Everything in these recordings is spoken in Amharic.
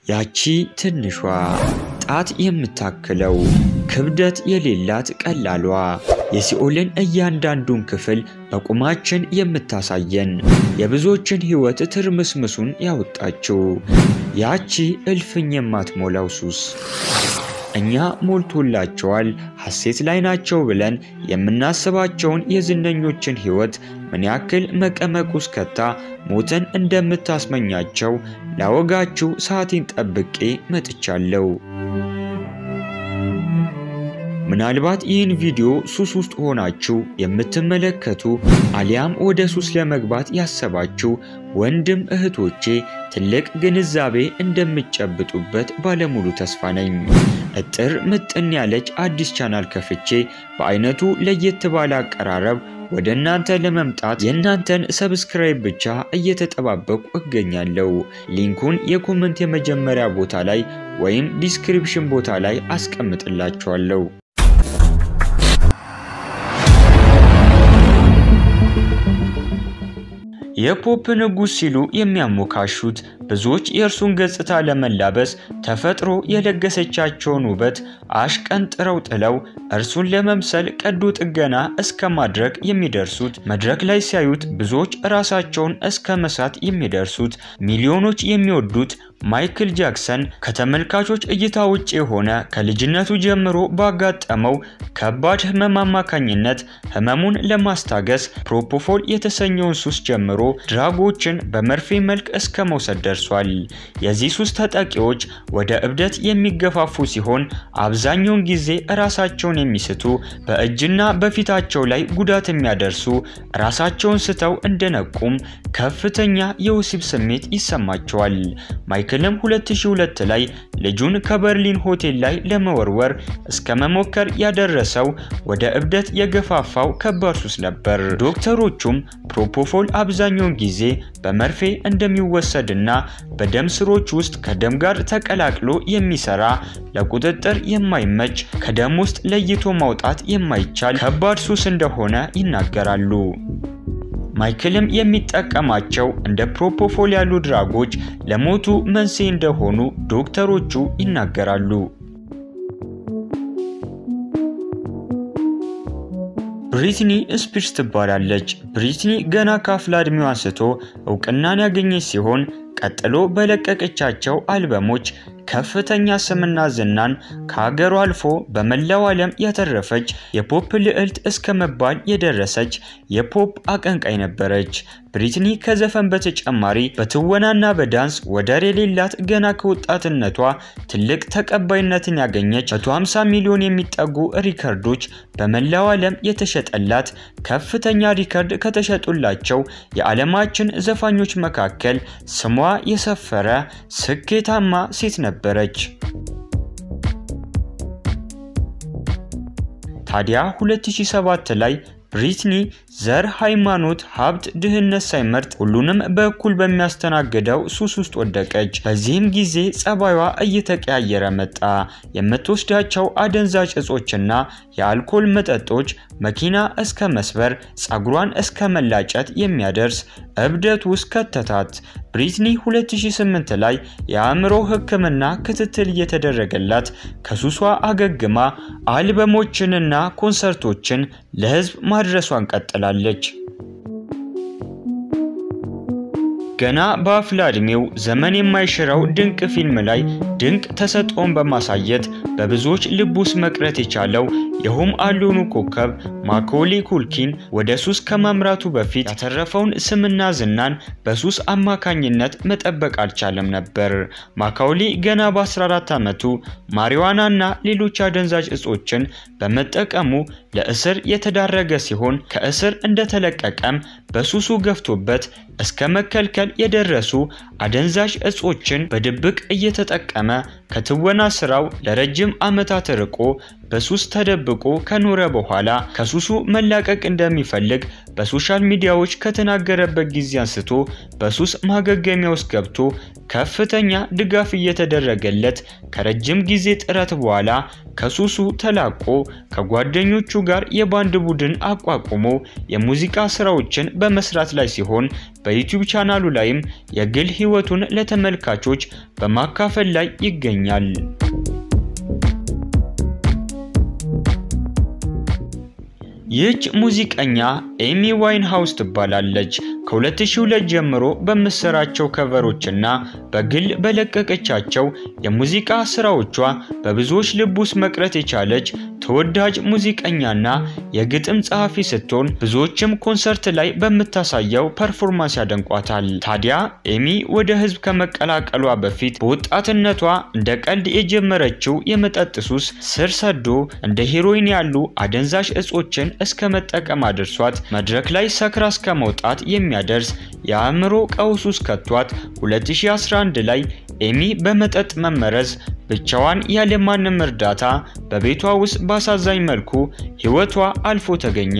ያቺ ትንሿ ጣት የምታክለው ክብደት የሌላት ቀላሏ የሲኦልን እያንዳንዱን ክፍል በቁማችን የምታሳየን የብዙዎችን ሕይወት ትርምስምሱን ያወጣችው ያቺ እልፍኝ የማትሞላው ሱስ እኛ ሞልቶላቸዋል ሐሴት ላይ ናቸው ብለን የምናስባቸውን የዝነኞችን ሕይወት ምን ያክል መቀመቅ ውስጥ ከታ ሞትን እንደምታስመኛቸው ላወጋችሁ ሰዓቴን ጠብቄ መጥቻለሁ። ምናልባት ይህን ቪዲዮ ሱስ ውስጥ ሆናችሁ የምትመለከቱ አሊያም ወደ ሱስ ለመግባት ያሰባችሁ ወንድም እህቶቼ ትልቅ ግንዛቤ እንደምትጨብጡበት ባለሙሉ ተስፋ ነኝ። እጥር ምጥን ያለች አዲስ ቻናል ከፍቼ በአይነቱ ለየት ባለ አቀራረብ ወደ እናንተ ለመምጣት የእናንተን ሰብስክራይብ ብቻ እየተጠባበቁ እገኛለሁ። ሊንኩን የኮመንት የመጀመሪያ ቦታ ላይ ወይም ዲስክሪፕሽን ቦታ ላይ አስቀምጥላችኋለሁ። የፖፕ ንጉሥ ሲሉ የሚያሞካሹት ብዙዎች የእርሱን ገጽታ ለመላበስ ተፈጥሮ የለገሰቻቸውን ውበት አሽቀንጥረው ጥለው እርሱን ለመምሰል ቀዶ ጥገና እስከ ማድረግ የሚደርሱት መድረክ ላይ ሲያዩት ብዙዎች ራሳቸውን እስከ መሳት የሚደርሱት ሚሊዮኖች የሚወዱት ማይክል ጃክሰን ከተመልካቾች እይታ ውጭ የሆነ ከልጅነቱ ጀምሮ ባጋጠመው ከባድ ሕመም አማካኝነት ሕመሙን ለማስታገስ ፕሮፖፎል የተሰኘውን ሱስ ጀምሮ ድራጎችን በመርፌ መልክ እስከ መውሰድ ደርሷል። የዚህ ሱስ ተጠቂዎች ወደ እብደት የሚገፋፉ ሲሆን አብዛኛውን ጊዜ ራሳቸውን የሚስቱ በእጅና በፊታቸው ላይ ጉዳት የሚያደርሱ ራሳቸውን ስተው እንደነቁም ከፍተኛ የወሲብ ስሜት ይሰማቸዋል። ማይክልም 2002 ላይ ልጁን ከበርሊን ሆቴል ላይ ለመወርወር እስከ መሞከር ያደረሰው ወደ እብደት የገፋፋው ከባድ ሱስ ነበር። ዶክተሮቹም ፕሮፖፎል አብዛኛውን ጊዜ በመርፌ እንደሚወሰድና በደም ስሮች ውስጥ ከደም ጋር ተቀላቅሎ የሚሰራ ለቁጥጥር የማይመች ከደም ውስጥ ለይቶ ማውጣት የማይቻል ከባድ ሱስ እንደሆነ ይናገራሉ። ማይክልም የሚጠቀማቸው እንደ ፕሮፖፎል ያሉ ድራጎች ለሞቱ መንስኤ እንደሆኑ ዶክተሮቹ ይናገራሉ። ብሪትኒ ስፒርስ ትባላለች። ብሪትኒ ገና ከአፍላ ዕድሜዋ አንስቶ እውቅናን ያገኘች ሲሆን ቀጥሎ በለቀቀቻቸው አልበሞች ከፍተኛ ስምና ዝናን ከሀገሩ አልፎ በመላው ዓለም ያተረፈች የፖፕ ልዕልት እስከ መባል የደረሰች የፖፕ አቀንቃይ ነበረች። ብሪትኒ ከዘፈን በተጨማሪ በትወናና በዳንስ ወደር የሌላት ገና ከወጣትነቷ ትልቅ ተቀባይነትን ያገኘች 150 ሚሊዮን የሚጠጉ ሪከርዶች በመላው ዓለም የተሸጠላት ከፍተኛ ሪከርድ ከተሸጡላቸው የዓለማችን ዘፋኞች መካከል ስሟ የሰፈረ ስኬታማ ሴት ነበረች። ታዲያ 2007 ላይ ብሪትኒ ዘር፣ ሃይማኖት፣ ሀብት፣ ድህነት ሳይመርጥ ሁሉንም በእኩል በሚያስተናግደው ሱስ ውስጥ ወደቀች። በዚህም ጊዜ ጸባዩዋ እየተቀያየረ መጣ። የምትወስዳቸው አደንዛዥ እጾችና የአልኮል መጠጦች መኪና እስከ መስበር፣ ጸጉሯን እስከ መላጨት የሚያደርስ እብደት ውስጥ ከተታት። ብሪትኒ 2008 ላይ የአእምሮ ሕክምና ክትትል እየተደረገላት ከሱሷ አገግማ አልበሞችንና ኮንሰርቶችን ለሕዝብ ማድረሷን ቀጥላለች። ገና በአፍላ ዕድሜው ዘመን የማይሽረው ድንቅ ፊልም ላይ ድንቅ ተሰጥኦን በማሳየት በብዙዎች ልብ ውስጥ መቅረት የቻለው የሆም አሎኑ ኮከብ ማኮሊ ኩልኪን ወደ ሱስ ከማምራቱ በፊት ያተረፈውን ስምና ዝናን በሱስ አማካኝነት መጠበቅ አልቻለም ነበር። ማካውሊ ገና በ14 ዓመቱ ማሪዋናና ሌሎች አደንዛዥ እጾችን በመጠቀሙ ለእስር የተዳረገ ሲሆን ከእስር እንደተለቀቀም በሱሱ ገፍቶበት እስከ መከልከል የደረሱ አደንዛዥ እጾችን በድብቅ እየተጠቀመ ከትወና ስራው ለረጅም ዓመታት ርቆ በሱስ ተደብቆ ከኖረ በኋላ ከሱሱ መላቀቅ እንደሚፈልግ በሶሻል ሚዲያዎች ከተናገረበት ጊዜ አንስቶ በሱስ ማገገሚያ ውስጥ ገብቶ ከፍተኛ ድጋፍ እየተደረገለት ከረጅም ጊዜ ጥረት በኋላ ከሱሱ ተላቆ ከጓደኞቹ ጋር የባንድ ቡድን አቋቁሞ የሙዚቃ ስራዎችን በመስራት ላይ ሲሆን በዩቲዩብ ቻናሉ ላይም የግል ህይወቱን ለተመልካቾች በማካፈል ላይ ይገኛል። ይህች ሙዚቀኛ ኤሚ ዋይን ሃውስ ትባላለች። ከ2002 ጀምሮ በምትሰራቸው ከቨሮችና በግል በለቀቀቻቸው የሙዚቃ ስራዎቿ በብዙዎች ልብ ውስጥ መቅረት የቻለች ተወዳጅ ሙዚቀኛና የግጥም ጸሐፊ ስትሆን ብዙዎችም ኮንሰርት ላይ በምታሳየው ፐርፎርማንስ ያደንቋታል። ታዲያ ኤሚ ወደ ህዝብ ከመቀላቀሏ በፊት በወጣትነቷ እንደ ቀልድ የጀመረችው የመጠጥ ሱስ ስር ሰዶ እንደ ሄሮይን ያሉ አደንዛዥ እጾችን እስከ መጠቀም አድርሷት መድረክ ላይ ሰክራ እስከ መውጣት የሚያደርስ የአእምሮ ቀውስ ውስጥ ከቷት 2011 ላይ ኤሚ በመጠጥ መመረዝ ብቻዋን ያለማንም እርዳታ በቤቷ ውስጥ በአሳዛኝ መልኩ ህይወቷ አልፎ ተገኘ።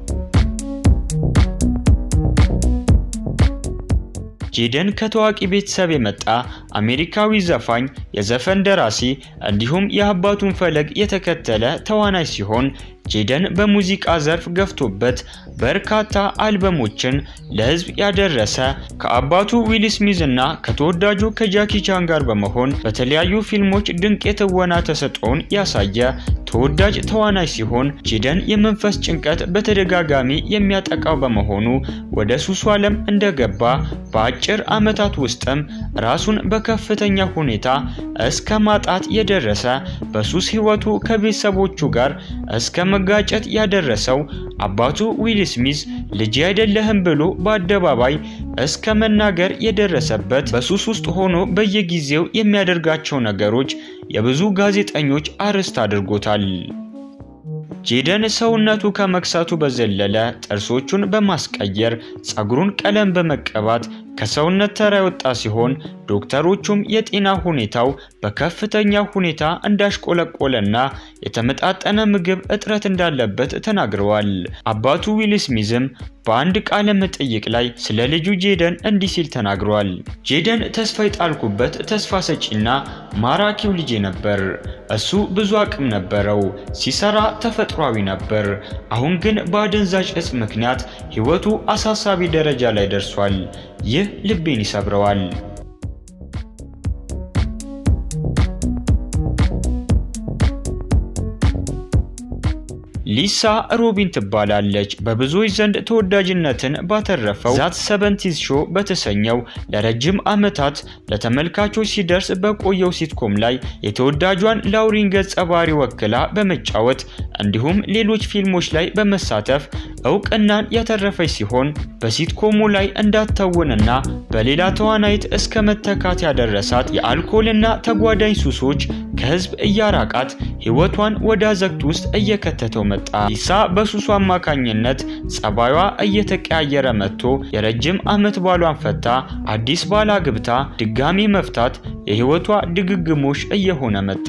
ጄደን ከታዋቂ ቤተሰብ የመጣ አሜሪካዊ ዘፋኝ፣ የዘፈን ደራሲ እንዲሁም የአባቱን ፈለግ የተከተለ ተዋናይ ሲሆን ጄደን በሙዚቃ ዘርፍ ገፍቶበት በርካታ አልበሞችን ለህዝብ ያደረሰ ከአባቱ ዊል ስሚዝ እና ከተወዳጁ ከጃኪ ቻን ጋር በመሆን በተለያዩ ፊልሞች ድንቅ የትወና ተሰጥኦውን ያሳየ ተወዳጅ ተዋናይ ሲሆን ጄደን የመንፈስ ጭንቀት በተደጋጋሚ የሚያጠቃው በመሆኑ ወደ ሱሱ ዓለም እንደገባ በአጭር ዓመታት ውስጥም ራሱን በከፍተኛ ሁኔታ እስከ ማጣት የደረሰ በሱስ ህይወቱ ከቤተሰቦቹ ጋር እስከ መጋጨት ያደረሰው አባቱ ዊል ስሚዝ ልጅ አይደለህም ብሎ በአደባባይ እስከ መናገር የደረሰበት በሱስ ውስጥ ሆኖ በየጊዜው የሚያደርጋቸው ነገሮች የብዙ ጋዜጠኞች አርዕስት አድርጎታል። ጄደን ሰውነቱ ከመክሳቱ በዘለለ ጥርሶቹን በማስቀየር ጸጉሩን ቀለም በመቀባት ከሰውነት ተራ የወጣ ሲሆን ዶክተሮቹም የጤና ሁኔታው በከፍተኛ ሁኔታ እንዳሽቆለቆለና የተመጣጠነ ምግብ እጥረት እንዳለበት ተናግረዋል። አባቱ ዊል ስሚዝም በአንድ ቃለ መጠይቅ ላይ ስለ ልጁ ጄደን እንዲህ ሲል ተናግሯል። ጄደን ተስፋ የጣልኩበት ተስፋ ሰጪና ማራኪው ልጄ ነበር። እሱ ብዙ አቅም ነበረው፣ ሲሰራ ተፈጥሯዊ ነበር። አሁን ግን በአደንዛዥ እጽ ምክንያት ሕይወቱ አሳሳቢ ደረጃ ላይ ደርሷል። ይህ ልቤን ይሰብረዋል። ሊሳ ሮቢን ትባላለች። በብዙዎች ዘንድ ተወዳጅነትን ባተረፈው ዛት ሰቨንቲዝ ሾው በተሰኘው ለረጅም ዓመታት ለተመልካቾች ሲደርስ በቆየው ሲትኮም ላይ የተወዳጇን ላውሪን ገጸ ባህሪ ወክላ በመጫወት እንዲሁም ሌሎች ፊልሞች ላይ በመሳተፍ እውቅናን ያተረፈች ሲሆን በሲትኮሙ ላይ እንዳትተውንና በሌላ ተዋናይት እስከ መተካት ያደረሳት የአልኮልና ተጓዳኝ ሱሶች ከህዝብ እያራቃት ህይወቷን ወደ አዘቅት ውስጥ እየከተተው መጣ። ሊሳ በሱሱ አማካኝነት ጸባዩዋ እየተቀያየረ መጥቶ የረጅም ዓመት ባሏን ፈታ አዲስ ባል አግብታ ድጋሚ መፍታት የህይወቷ ድግግሞሽ እየሆነ መጣ።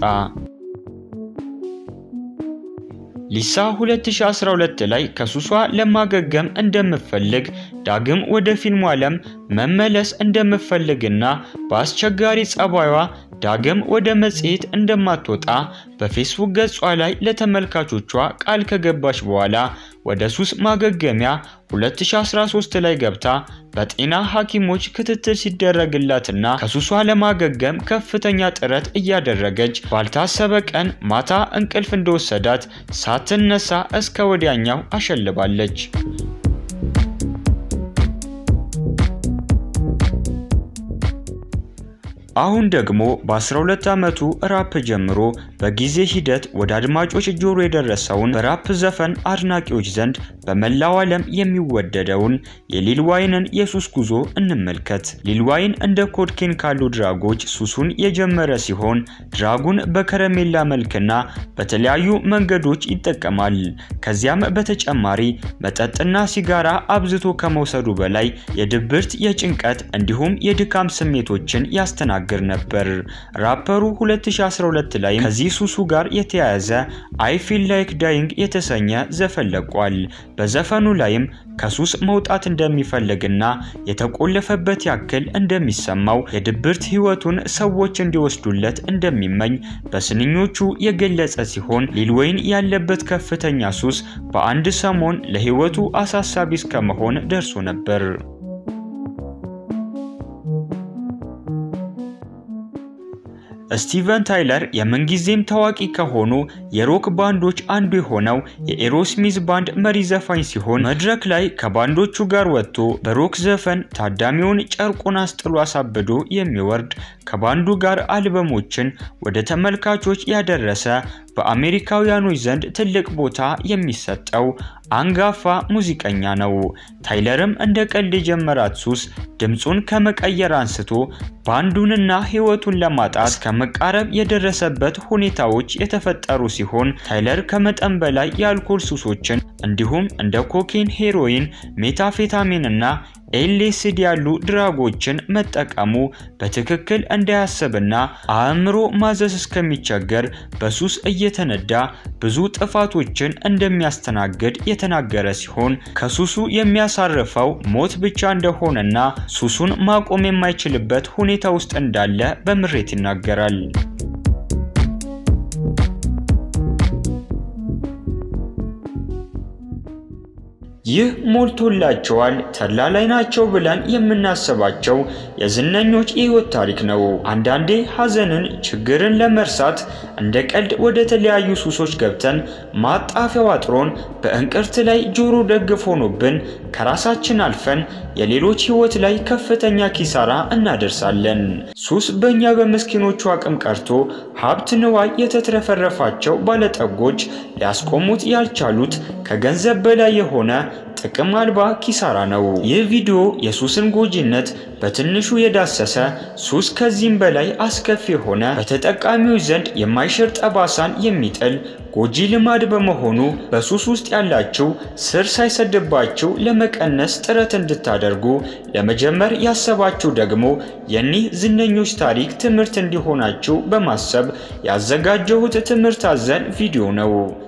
ሊሳ 2012 ላይ ከሱሷ ለማገገም እንደምትፈልግ ዳግም ወደ ፊልሙ ዓለም መመለስ እንደምትፈልግና በአስቸጋሪ ጸባዩዋ ዳግም ወደ መጽሔት እንደማትወጣ በፌስቡክ ገጿ ላይ ለተመልካቾቿ ቃል ከገባች በኋላ ወደ ሱስ ማገገሚያ 2013 ላይ ገብታ በጤና ሐኪሞች ክትትል ሲደረግላትና ከሱሷ ለማገገም ከፍተኛ ጥረት እያደረገች ባልታሰበ ቀን ማታ እንቅልፍ እንደወሰዳት ሳትነሳ እስከ ወዲያኛው አሸልባለች። አሁን ደግሞ በ12 ዓመቱ ራፕ ጀምሮ በጊዜ ሂደት ወደ አድማጮች ጆሮ የደረሰውን በራፕ ዘፈን አድናቂዎች ዘንድ በመላው ዓለም የሚወደደውን የሊል ዋይንን የሱስ ጉዞ እንመልከት። ሊል ዋይን እንደ ኮድኬን ካሉ ድራጎች ሱሱን የጀመረ ሲሆን ድራጉን በከረሜላ መልክና በተለያዩ መንገዶች ይጠቀማል። ከዚያም በተጨማሪ መጠጥና ሲጋራ አብዝቶ ከመውሰዱ በላይ የድብርት፣ የጭንቀት እንዲሁም የድካም ስሜቶችን ያስተናግዳል። ሲናገር ነበር። ራፐሩ 2012 ላይ ከዚህ ሱሱ ጋር የተያያዘ አይ ፊል ላይክ ዳይንግ የተሰኘ ዘፈን ለቋል። በዘፈኑ ላይም ከሱስ መውጣት እንደሚፈልግና የተቆለፈበት ያክል እንደሚሰማው የድብርት ህይወቱን ሰዎች እንዲወስዱለት እንደሚመኝ በስንኞቹ የገለጸ ሲሆን ሊል ወይን ያለበት ከፍተኛ ሱስ በአንድ ሰሞን ለህይወቱ አሳሳቢ እስከመሆን ደርሶ ነበር። ስቲቨን ታይለር የምንጊዜም ታዋቂ ከሆኑ የሮክ ባንዶች አንዱ የሆነው የኤሮስሚዝ ባንድ መሪ ዘፋኝ ሲሆን መድረክ ላይ ከባንዶቹ ጋር ወጥቶ በሮክ ዘፈን ታዳሚውን ጨርቁን አስጥሎ አሳብዶ የሚወርድ ከባንዱ ጋር አልበሞችን ወደ ተመልካቾች ያደረሰ በአሜሪካውያኖች ዘንድ ትልቅ ቦታ የሚሰጠው አንጋፋ ሙዚቀኛ ነው። ታይለርም እንደ ቀልድ የጀመራት ሱስ ድምፁን ከመቀየር አንስቶ ባንዱንና ህይወቱን ለማጣት ከመቃረብ የደረሰበት ሁኔታዎች የተፈጠሩ ሲሆን ታይለር ከመጠን በላይ የአልኮል ሱሶችን እንዲሁም እንደ ኮኬን፣ ሄሮይን፣ ሜታፌታሚን እና ኤልኤስዲ ያሉ ድራጎችን መጠቀሙ በትክክል እንዳያስብና አእምሮ ማዘዝ እስከሚቸገር በሱስ እየተነዳ ብዙ ጥፋቶችን እንደሚያስተናግድ የተናገረ ሲሆን ከሱሱ የሚያሳርፈው ሞት ብቻ እንደሆነና ሱሱን ማቆም የማይችልበት ሁኔታ ውስጥ እንዳለ በምሬት ይናገራል። ይህ ሞልቶላቸዋል ተድላ ላይ ናቸው ብለን የምናስባቸው የዝነኞች የህይወት ታሪክ ነው። አንዳንዴ ሐዘንን፣ ችግርን ለመርሳት እንደ ቀልድ ወደ ተለያዩ ሱሶች ገብተን ማጣፊያው አጥሮን በእንቅርት ላይ ጆሮ ደግፍ ሆኖብን ከራሳችን አልፈን የሌሎች ህይወት ላይ ከፍተኛ ኪሳራ እናደርሳለን። ሱስ በእኛ በምስኪኖቹ አቅም ቀርቶ ሀብት ንዋይ የተትረፈረፋቸው ባለጠጎች ሊያስቆሙት ያልቻሉት ከገንዘብ በላይ የሆነ ጥቅም አልባ ኪሳራ ነው። ይህ ቪዲዮ የሱስን ጎጂነት በትንሹ የዳሰሰ ሱስ ከዚህም በላይ አስከፊ የሆነ በተጠቃሚዎች ዘንድ የማይሽር ጠባሳን የሚጥል ጎጂ ልማድ በመሆኑ በሱስ ውስጥ ያላችሁ ስር ሳይሰድባችሁ ለመቀነስ ጥረት እንድታደርጉ ለመጀመር ያሰባችሁ ደግሞ የኒህ ዝነኞች ታሪክ ትምህርት እንዲሆናችሁ በማሰብ ያዘጋጀሁት ትምህርት አዘል ቪዲዮ ነው።